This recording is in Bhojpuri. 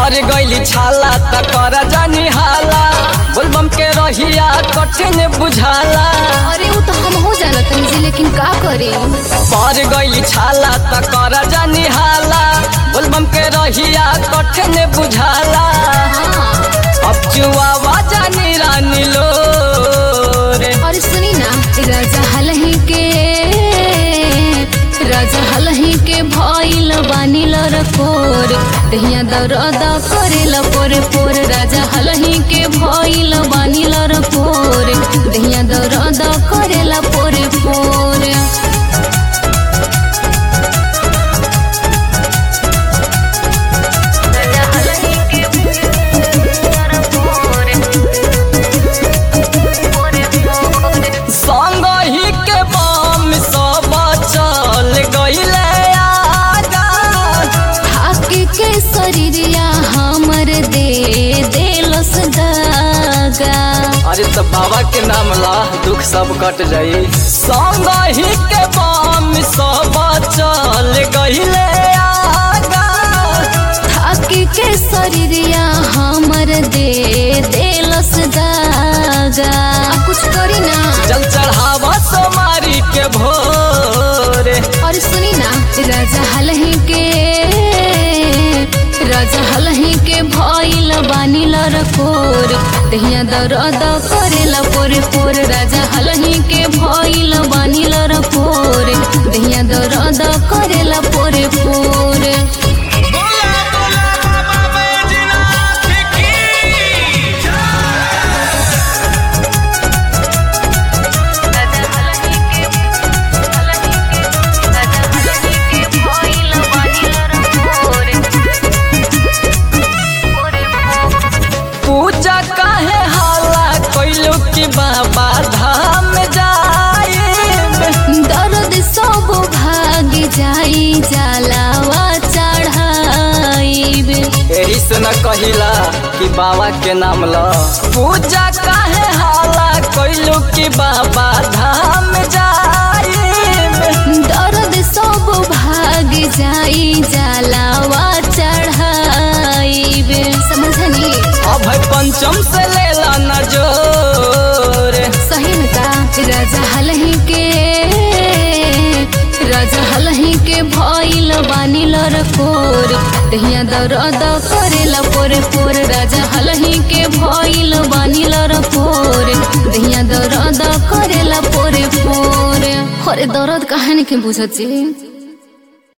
पर गईली छाला त कर जानी हाला बोलबम के रहिया कठिन बुझाला अरे वो तो हम हो जाला तनी जी लेकिन का करे पर गईली छाला त कर जानी हाला बोलबम के रहिया कठिन बुझाला हाँ अब जुआवा जानी रानी लो रे और सुनी ना राजा हलही के राजा हलही के भइल बानिल रकोर दहिया दरद करेल पोरे पोर राजा हलही के भइल बानिल रकोर दहिया दरद करेल पोरे पोर संग ही के बम सब चल गईले आगा हाके के शरीरिया हमर दे देलस दागा अरे तो बाबा के नाम ला दुख सब कट जाई संग ही के बम सब चल गईले आगा थाके के शरीरिया हमर दे देलस दागा आ कुछ करी ना जल चढ़ावा सोमारी के भोरे और सुनी ना राजा हलही के राजा हलही के भइल बानिल रकोर दहिया दरद करेला पोरे पोर राजा हलही के भइल बानिल रकोर दहिया दरद करेला पोरे पोरे बोला बोला बाबा बैजनाथ की पूजा काहे हाला कैलू की बाबा धाम जाए दर्द सब भाग जाई जलावा चढ़ाइब यही से न कहिला कि बाबा के नाम ल पूजा काहे हाला कैलू की बाबा धाम जाए दर्द सब भाग जाई जलावा चढ़ाइब समझनी अब है पंचम से लेला न जोर सही में का राजा हलही के राजा हलही के भइल बानिल रकोर दहिया दरद करेला पोरे पोर राजा हलही के भइल बानिल रकोर दहिया दरद करेला पोरे पोरे अरे दर्द कहानी के बुझत छी